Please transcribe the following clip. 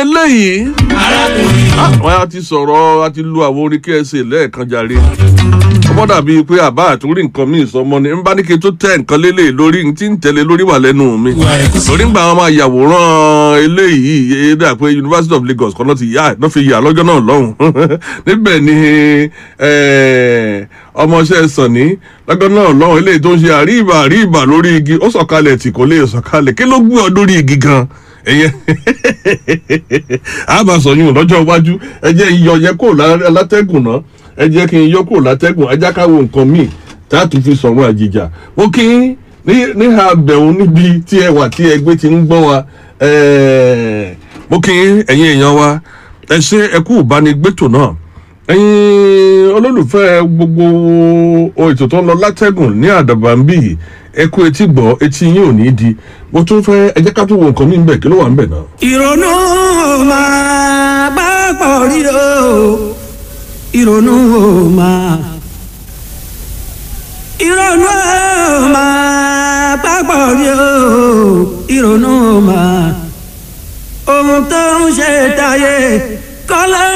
eléyìí arákùnrin wọ́n á ti sọ̀rọ̀ a ti lu àwọn orin ksa lẹ́ẹ̀kan jàre ọmọ dàbí pé àbá àtúrí nǹkan míì sọmọ ni n bá ní kí n tó tẹ nǹkan lélẹ̀ lórí n tí ń tẹ̀lé lórí wà lẹ́nu mi ìwà ẹ̀kúsí lórí gbà wọn máa yàwòrán eléyìí ẹ dà pé university of lagos kan náà ti yá náà fi yà lọ́jọ́ náà lọ́hùn níbẹ̀ ni eh, ọmọọṣẹ́ sànní lọ́jọ́ náà lọ́hùn eléyìí tó ń ṣe àríìbà àríìbà lórí igi ó sọ̀kalẹ̀ tí kò lè sọ̀kalẹ̀ kí ló gbé ọ lórí igi gan ẹyẹ àbá sọyún lọ́jọ́ iwájú ẹ jẹ́ iyọ̀ yẹ kó látẹ́gùn náà ẹ jẹ́ kí n yọ kó látẹ́gùn ẹ já ká wo nǹkan míì tá a tún fi sọ̀rọ̀ àjìjà mo kí n ní níhà bẹ̀rù níbi tí ẹ wà tí ẹgbẹ́ ti ń gbọ́ wa ẹ̀ẹ́, mo kí n ẹ̀yin èèyàn wa ẹ ṣe ẹ kú ìbánigbétò náà ẹ̀yin olólùfẹ́ gbogbo o ètò tó ń lọ látẹ́gùn ní àdàbà ń bì yìí ẹ kú etí gbọ́ etí yín ò ní di mo tún fẹ́ ẹ jẹ́ ká tún wo nǹkan mí bẹ̀ kí ló wà ń bẹ̀ náà. ìrònú máa bá pọ̀ rí o ìrònú máa ìrònú máa bá pọ̀ rí o ìrònú máa ohun tó ń ṣe táyé kọ́lá.